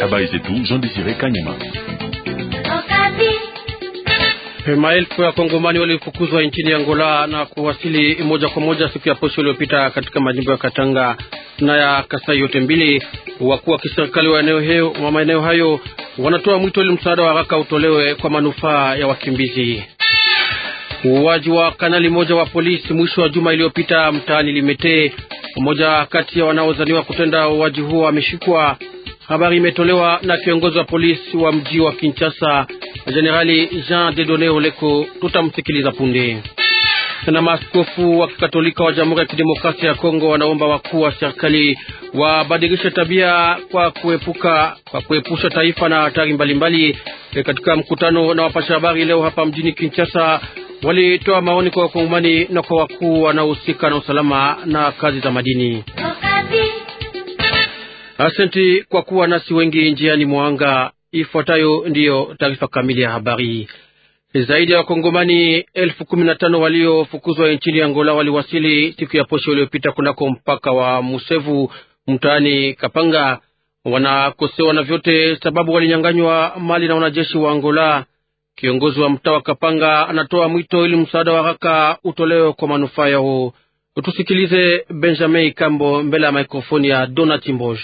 Habari zetu Jean Desire Kanyama. Maelfu ya Kongomani walifukuzwa nchini Angola na kuwasili moja kwa moja siku ya posho iliyopita katika majimbo ya Katanga na ya Kasai yote mbili. Wakuu wa kiserikali wa eneo wa maeneo hayo wanatoa mwito ili msaada wa haraka utolewe kwa manufaa ya wakimbizi. Uuaji wa kanali moja wa polisi mwisho wa juma iliyopita mtaani Limete, mmoja kati ya wanaozaniwa kutenda uuaji huo ameshikwa. Habari imetolewa na kiongozi wa polisi wa mji wa Kinshasa, Jenerali Jean Dedone Oleko. Tutamsikiliza punde. Na maaskofu wa Kikatolika wa Jamhuri ya Kidemokrasia ya Kongo wanaomba wakuu wa serikali wabadilishe tabia kwa kuepuka kwa kuepusha taifa na hatari mbalimbali. E, katika mkutano na wapasha habari leo hapa mjini Kinshasa walitoa maoni kwa wakongomani na kwa wakuu wanaohusika na usalama na kazi za madini. Asante kwa kuwa nasi wengi njiani mwanga. Ifuatayo ndiyo taarifa kamili ya habari. Zaidi ya wakongomani elfu kumi na tano waliofukuzwa nchini Angola waliwasili siku ya posho iliyopita kunako mpaka wa Musevu mtaani Kapanga. Wanakosewa na vyote sababu walinyanganywa mali na wanajeshi wa Angola. Kiongozi wa mtaa wa Kapanga anatoa mwito ili msaada wa haraka utolewe kwa manufaa yao. Tusikilize Benjamin Kambo mbele ya mikrofoni ya Donat Mbosh.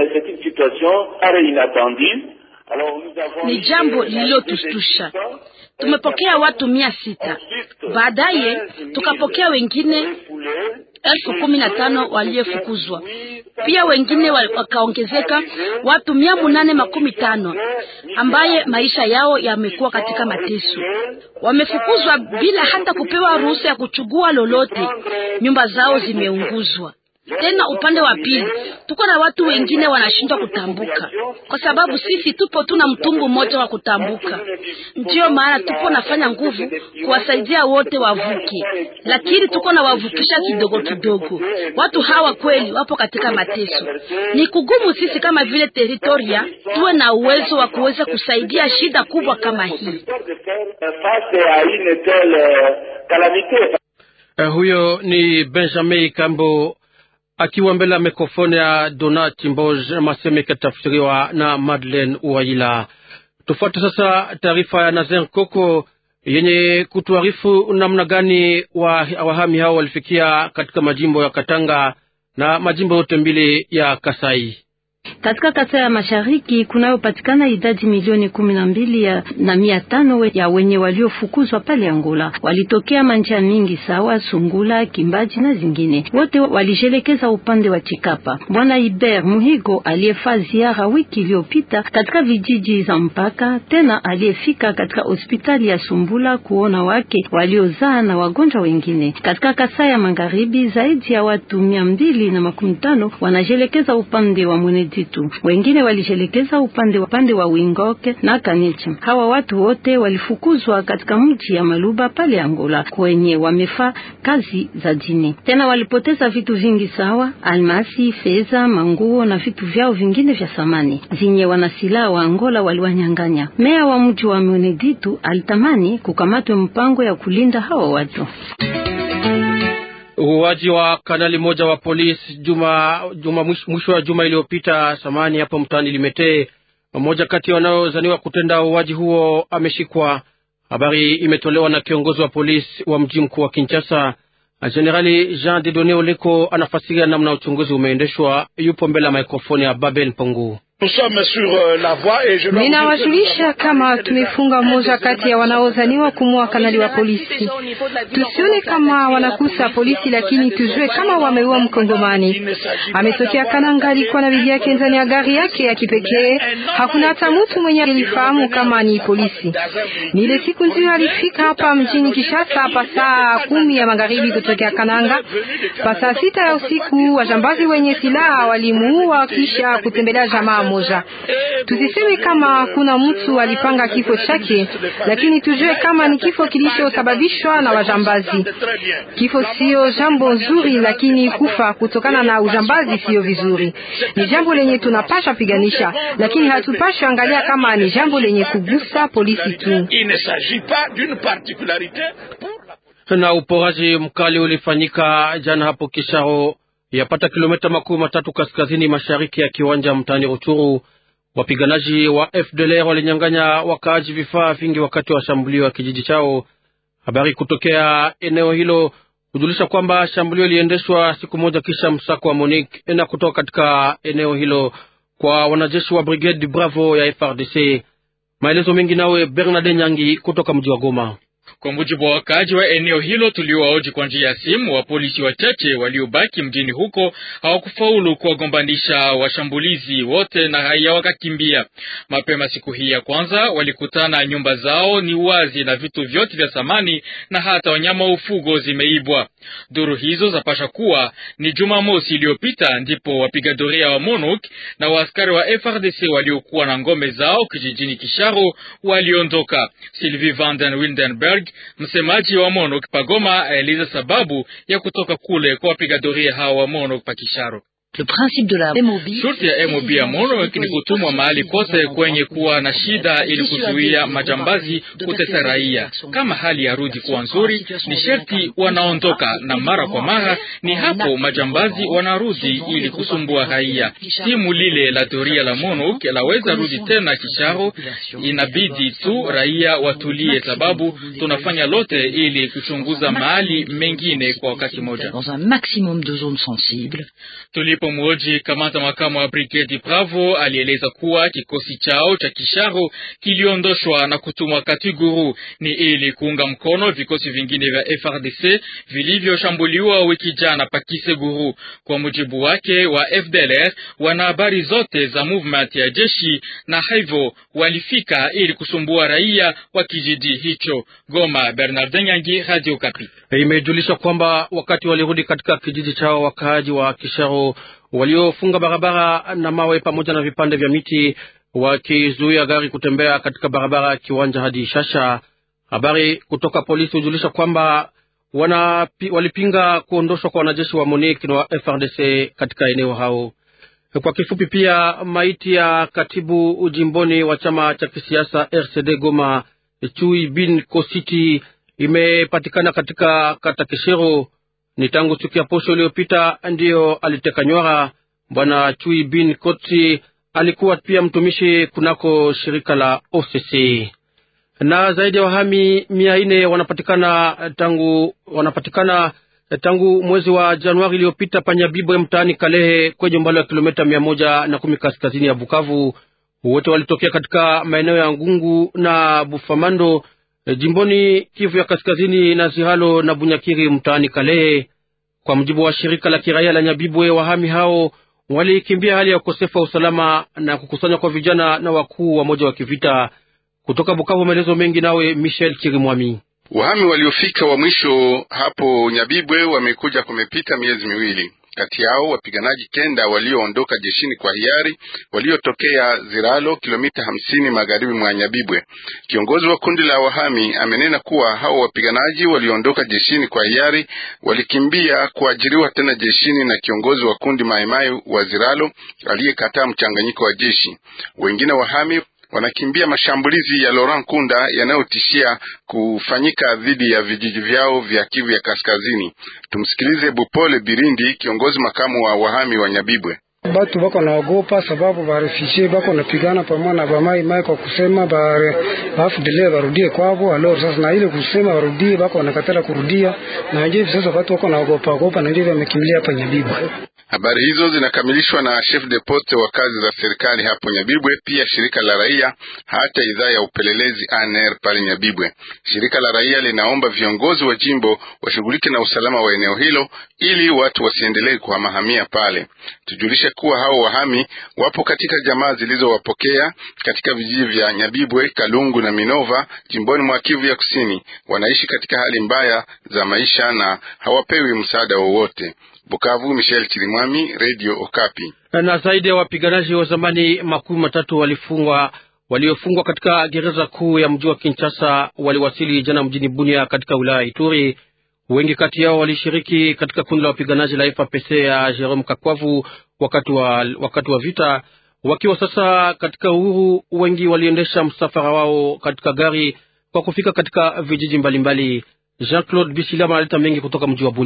Ni jambo lililotustusha. Tumepokea watu mia sita, baadaye tukapokea wengine elfu kumi na tano waliofukuzwa, pia wengine wakaongezeka watu mia munane makumi tano ambaye maisha yao yamekuwa katika mateso. Wamefukuzwa bila hata kupewa ruhusa ya kuchugua lolote. Nyumba zao zimeunguzwa. Tena upande wa pili tuko na watu wengine wanashindwa kutambuka, kwa sababu sisi tupo tuna mtumbu mmoja wa kutambuka. Ndiyo maana tupo nafanya nguvu kuwasaidia wote wavuke, lakini tuko na wavukisha kidogo kidogo. Watu hawa kweli wapo katika mateso. Ni kugumu sisi kama vile teritoria tuwe na uwezo wa kuweza kusaidia shida kubwa kama hii. Uh, huyo ni Benjamin Kambo akiwa mbele ya mikrofoni ya Donat Mboj, maseme ikatafsiriwa na Madeleine Uwaila. Tufuate sasa taarifa ya Nazer Koko yenye kutuarifu namna gani wa wahami hao walifikia katika majimbo ya Katanga na majimbo yote mbili ya Kasai. Katika kata ya mashariki kunayopatikana idadi milioni kumi na mbili ya na mia tano ya wenye waliofukuzwa pale Angola. Walitokea manja mingi sawa Sungula, Kimbaji na zingine, wote walijelekeza upande wa Chikapa. Bwana Iber Muhigo aliyefaa ziara wiki iliyopita katika vijiji za mpaka, tena aliyefika katika hospitali ya Sumbula kuona wake waliozaa na wagonjwa wengine. Katika Kasai ya magharibi zaidi ya watu mia mbili na makumi tano wanajelekeza upande wa Mweneditu wengine walijelekeza upande wa upande wa Wingoke na Kanicha. Hawa watu wote walifukuzwa katika mji ya Maluba pale Angola, kwenye wamefaa kazi za dini. Tena walipoteza vitu vingi sawa almasi, fedha, manguo na vitu vyao vingine vya samani zinye wanasilaha wa Angola waliwanyang'anya. Meya wa mji wa Mweneditu alitamani kukamatwe mpango ya kulinda hawa watu. Uuaji wa kanali moja wa polisi juma, juma mwisho wa juma iliyopita samani hapo mtaani Limete. Mmoja kati ya wanaozaniwa kutenda uuaji huo ameshikwa. Habari imetolewa na kiongozi wa polisi wa mji mkuu wa Kinshasa, Jenerali Jean Dedone Oleko. Anafasiria namna uchunguzi umeendeshwa. Yupo mbele ya mikrofoni ya Babel Mpongu. Ninawajulisha kama tumefunga moja kati ya wanaozaniwa kumua kanali wa polisi. Tusione kama wanakusa polisi, lakini tujue kama wameua Mkongomani. Ametokea Kananga, alikuwa na bibi yake ndani ya gari yake ya kipekee. Hakuna hata mtu mwenye alifahamu kama ni polisi. Ni ile siku ndio alifika hapa mjini Kishasa pa saa kumi ya magharibi kutokea Kananga. Pa saa sita ya usiku wajambazi wenye silaha walimuua kisha kutembelea jamaa moja. Tusiseme kama kuna mtu alipanga kifo chake, lakini tujue kama ni kifo kilichosababishwa na wajambazi. Kifo sio jambo nzuri, lakini kufa kutokana na ujambazi sio vizuri. Ni jambo lenye tunapasha piganisha, lakini hatupasha angalia kama ni jambo lenye kugusa polisi tu. Na uporaji mkali ulifanyika jana hapo Kisharo, yapata kilomita makumi matatu kaskazini mashariki ya kiwanja mtaani Ruchuru. Wapiganaji wa FDLR walinyang'anya wakaaji vifaa vingi wakati wa shambulio wa kijiji chao. Habari kutokea eneo hilo hujulisha kwamba shambulio liliendeshwa siku moja kisha msako wa Monique na kutoka katika eneo hilo kwa wanajeshi wa Brigade Bravo ya FRDC. Maelezo mengi nawe Bernard Nyangi kutoka mji wa Goma. Kwa mujibu wa wakaaji wa eneo hilo tuliowaoji kwa njia ya simu, wa polisi wachache waliobaki mjini huko hawakufaulu kuwagombanisha washambulizi wote na raia wakakimbia. Mapema siku hii ya kwanza walikutana, nyumba zao ni wazi na vitu vyote vya samani na hata wanyama wa ufugo zimeibwa. Duru hizo zapasha kuwa ni Jumamosi iliyopita ndipo wapiga doria wa MONUC na waaskari wa FRDC waliokuwa na ngome zao kijijini Kisharo waliondoka. Sylvie Vanden Wildenberg msemaji wa MONUC pagoma aeleza sababu ya kutoka kule kwa wapiga doria hao wa MONUC pakisharo. Shurti ya MOB ya MONUC ni kutumwa mahali kote kwenye kuwa na shida ili kuzuia majambazi kutesa raia. Kama hali ya rudi kuwa nzuri, ni sherti wanaondoka, na mara kwa mara ni hapo majambazi wanarudi ili kusumbua raia. Timu lile la doria la MONUC laweza rudi tena Kisharo, inabidi tu raia watulie, sababu tunafanya lote ili kuchunguza mahali mengine kwa wakati mmoja. Tulipo mwoji kamanda makamu wa brigedi Bravo alieleza kuwa kikosi chao cha Kisharo kiliondoshwa na kutumwa Katiguru ni ili kuunga mkono vikosi vingine vya FRDC vilivyoshambuliwa wiki jana Pakiseguru. Kwa mujibu wake wa FDLR, wana habari zote za movement ya jeshi na hivyo walifika ili kusumbua raia wa kijiji hicho. Goma, Bernard Nyangi, Radio Kapi. Imejulisha kwamba wakati walirudi katika kijiji chao wakaaji wa Kisharo waliofunga barabara na mawe pamoja na vipande vya miti wakizuia gari kutembea katika barabara ya kiwanja hadi Shasha. Habari kutoka polisi hujulisha kwamba wana walipinga kuondoshwa kwa wanajeshi wa MONUC na wa FRDC katika eneo hao. Kwa kifupi, pia maiti ya katibu ujimboni wa chama cha kisiasa RCD Goma Chui bin Kositi imepatikana katika kata Keshero. Ni tangu siku ya posho iliyopita ndiyo aliteka nywara. Bwana Chui bin Koti alikuwa pia mtumishi kunako shirika la OCC. Na zaidi ya wahami mia nne wanapatikana tangu wanapatikana tangu mwezi wa Januari iliyopita Panyabibwe mtaani Kalehe kwenye umbali wa kilomita mia moja na kumi kaskazini ya Bukavu. Wote walitokea katika maeneo ya Ngungu na Bufamando jimboni Kivu ya kaskazini na Zihalo na Bunyakiri mtaani Kalehe. Kwa mujibu wa shirika la kiraia la Nyabibwe, wahami hao walikimbia hali ya ukosefu wa usalama na kukusanywa kwa vijana na wakuu wa moja wa kivita. Kutoka Bukavu, maelezo mengi nawe Michel Chirimwami. Wahami waliofika wa mwisho hapo Nyabibwe wamekuja kumepita miezi miwili. Kati yao wapiganaji kenda walioondoka jeshini kwa hiari waliotokea Ziralo, kilomita hamsini magharibi mwa Nyabibwe. Kiongozi wa kundi la wahami amenena kuwa hao wapiganaji walioondoka jeshini kwa hiari walikimbia kuajiriwa tena jeshini na kiongozi wa kundi Maimai wa Ziralo aliyekataa mchanganyiko wa jeshi. Wengine wahami wanakimbia mashambulizi ya Laurent Kunda yanayotishia kufanyika dhidi ya vijiji vyao vya Kivu ya Kaskazini. Tumsikilize Bupole Birindi, kiongozi makamu wa wahami wa Nyabibwe. Batu bako naogopa sababu barefishe bako napigana pamoja na bamai mai kwa kusema bafudele barudie kwavo alor. Sasa na ile kusema barudie bako wanakatala kurudia, na nje sasa watu wako naogopa ogopa, na ndio wamekimbilia hapa Nyabibwe. Habari hizo zinakamilishwa na chef de poste wa kazi za serikali hapo Nyabibwe, pia shirika la raia, hata idhaa ya upelelezi ANR pale Nyabibwe. Shirika la raia linaomba viongozi wa jimbo washughulike na usalama wa eneo hilo ili watu wasiendelee kuhamahamia pale. Tujulishe kuwa hao wahami wapo katika jamaa zilizowapokea katika vijiji vya Nyabibwe, Kalungu na Minova jimboni mwa Kivu ya Kusini. Wanaishi katika hali mbaya za maisha na hawapewi msaada wowote. Bukavu, Michel Chirimwami, Radio Okapi. Na zaidi ya wapiganaji wa zamani makumi matatu walifungwa waliofungwa katika gereza kuu ya mji wa Kinshasa waliwasili jana mjini Bunia katika wilaya ya Ituri. Wengi kati yao walishiriki katika kundi la wapiganaji la FAPC ya Jerome Kakwavu wakati wa, wakati wa vita. Wakiwa sasa katika uhuru, wengi waliendesha msafara wao katika gari kwa kufika katika vijiji mbalimbali. Jean Claude Bisilama analeta mengi kutoka mji wa Bunia.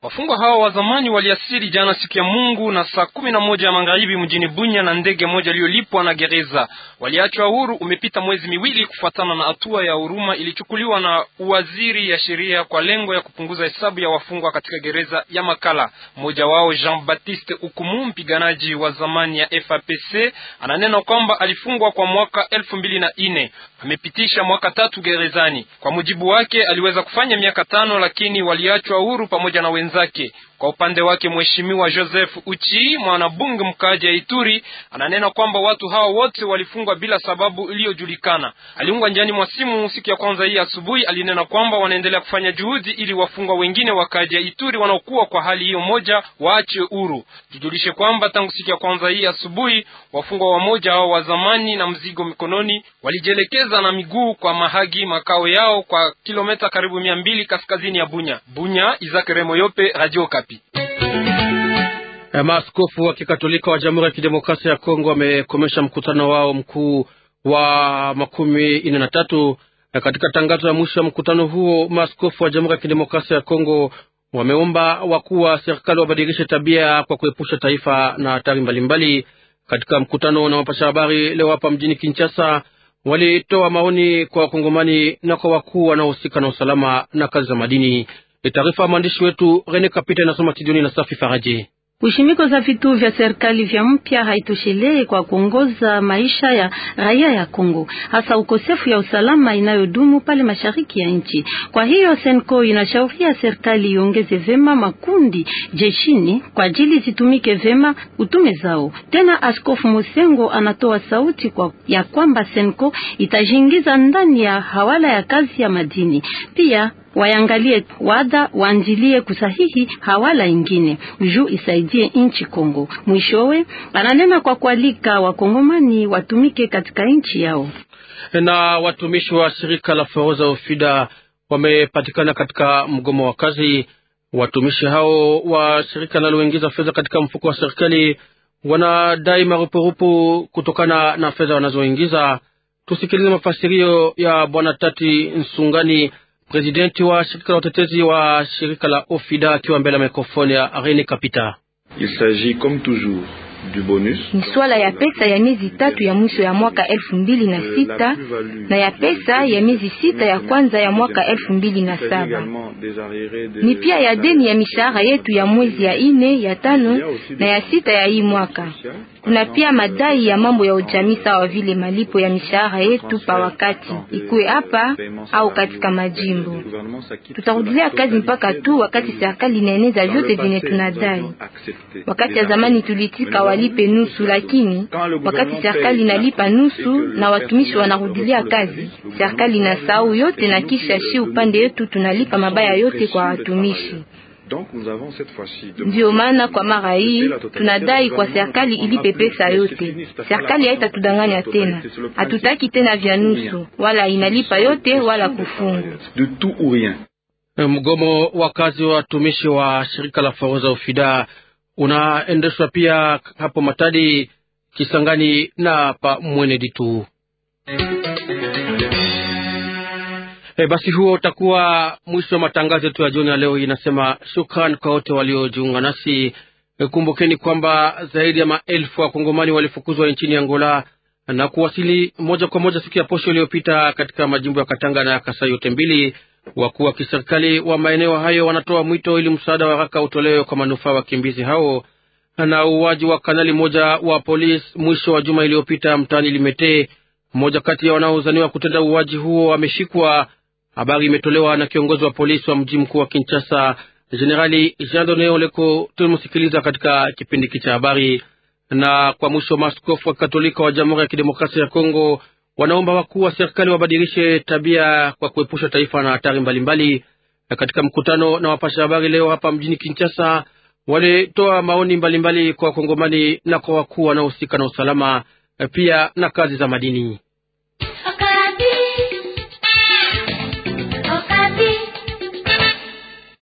Wafungwa hao wa zamani waliasiri jana siku ya Mungu na saa kumi na moja ya magharibi mjini Bunya na ndege moja iliyolipwa na gereza. Waliachwa huru umepita mwezi miwili kufuatana na hatua ya huruma ilichukuliwa na waziri ya sheria kwa lengo ya kupunguza hesabu ya wafungwa katika gereza ya Makala. Mmoja wao Jean Baptiste Ukumu, mpiganaji wa zamani ya FAPC, ananena kwamba alifungwa kwa mwaka elfu mbili na nne amepitisha mwaka tatu gerezani. Kwa mujibu wake, aliweza kufanya miaka tano, lakini waliachwa huru pamoja na wenzake. Kwa upande wake mheshimiwa Joseph Uchi, mwanabunge mkaaji ya Ituri, ananena kwamba watu hao wote walifungwa bila sababu iliyojulikana. Aliungwa njiani mwa simu siku ya kwanza hii asubuhi, alinena kwamba wanaendelea kufanya juhudi ili wafungwa wengine wakaaji ya Ituri wanaokuwa kwa hali hiyo moja waache huru. Tujulishe kwamba tangu siku ya kwanza hii asubuhi wafungwa wamoja hao wa zamani na mzigo mikononi walijielekeza na miguu kwa Mahagi, makao yao kwa kilomita karibu mia mbili kaskazini ya Bunya. Bunya, Isaac Remoyope, Radio Kapi. Maaskofu wa Kikatolika wa Jamhuri ya Kidemokrasia ya Kongo wamekomesha mkutano wao mkuu wa makumi nne na tatu. Katika tangazo ya mwisho ya mkutano huo, maaskofu wa Jamhuri ya Kidemokrasia ya Kongo wameomba wakuu wa serikali wabadilishe tabia kwa kuepusha taifa na hatari mbalimbali. Katika mkutano na wapasha habari leo hapa mjini Kinshasa, walitoa maoni kwa wakongomani na kwa wakuu wanaohusika na usalama na kazi za madini. Taarifa ya mwandishi wetu Rene Kapita inasoma Tidoni na Safi Faraji. Ushimiko za vituo vya serikali vya mpya haitoshelee kwa kuongoza maisha ya raia ya Kongo, hasa ukosefu ya usalama inayodumu pale mashariki ya nchi. Kwa hiyo Senko inashauria serikali iongeze vema makundi jeshini kwa ajili zitumike vema utume zao. Tena Askofu Mosengo anatoa sauti kwa ya kwamba Senko itajiingiza ndani ya hawala ya kazi ya madini pia wayangalie wada waanjilie kusahihi hawala ingine juu isaidie nchi Kongo. Mwishowe ananena kwa kualika wakongomani watumike katika nchi yao. Na watumishi wa shirika la forodha Ofida wamepatikana katika mgomo wa kazi. Watumishi hao wa shirika linaloingiza fedha katika mfuko wa serikali wanadai marupurupu kutokana na fedha wanazoingiza. Tusikilize mafasirio ya Bwana Tati Nsungani Presidenti wa shirika la utetezi wa shirika la Ofida akiwa mbele ya mikrofoni ya Rene Kapita. Il s'agit comme toujours du bonus. Ni swala ya pesa ya miezi tatu ya mwisho ya mwaka elfu mbili na sita na ya pesa ya miezi sita ya kwanza ya mwaka elfu mbili na saba ni pia ya deni ya mishahara yetu ya mwezi ya ine ya tano na ya sita ya hii mwaka. Kuna pia madai ya mambo ya ujamii sawa vile malipo ya mishahara yetu pa wakati, ikuwe hapa au katika majimbo. Tutarudilia kazi mpaka tu wakati serikali inaeneza vyote vyenye tunadai. Wakati ya zamani tulitika walipe nusu, lakini wakati serikali inalipa nusu na watumishi wanarudilia kazi, serikali inasahau yote na kisha shi upande yetu tunalipa mabaya yote kwa watumishi. Ndio maana kwa mara hii tunadai kwa serikali ilipe pesa yote. Serikali haitatudanganya tena, hatutaki tena vya nusu, wala inalipa yote wala kufungu. Mgomo wa kazi wa watumishi wa shirika la forodha Ofida unaendeshwa pia hapo Matadi, Kisangani na pa Mwenedi tu. E, basi huo utakuwa mwisho wa matangazo yetu ya jioni ya leo. Inasema shukran kwa wote waliojiunga nasi. E, kumbukeni kwamba zaidi ya maelfu wa Kongomani walifukuzwa nchini Angola na kuwasili moja kwa moja siku ya posho iliyopita katika majimbo ya Katanga na Kasai yote mbili. Wakuu wa kiserikali wa maeneo hayo wanatoa mwito ili msaada wa haraka utolewe kwa manufaa ya wakimbizi hao. Na uwaji wa kanali moja wa polisi mwisho wa juma iliyopita mtaani Limete, mmoja kati ya wanaozaniwa kutenda uwaji huo ameshikwa. Habari imetolewa na kiongozi wa polisi wa mji mkuu wa Kinshasa, Jenerali Jean Done Oleko. Tulimsikiliza katika kipindi hiki cha habari. Na kwa mwisho, maaskofu wa Katolika wa Jamhuri ya Kidemokrasia ya Kongo wanaomba wakuu wa serikali wabadilishe tabia kwa kuepusha taifa na hatari mbalimbali. Katika mkutano na wapasha habari leo hapa mjini Kinshasa, walitoa maoni mbalimbali kwa Wakongomani na kwa wakuu wanaohusika na usalama pia na kazi za madini.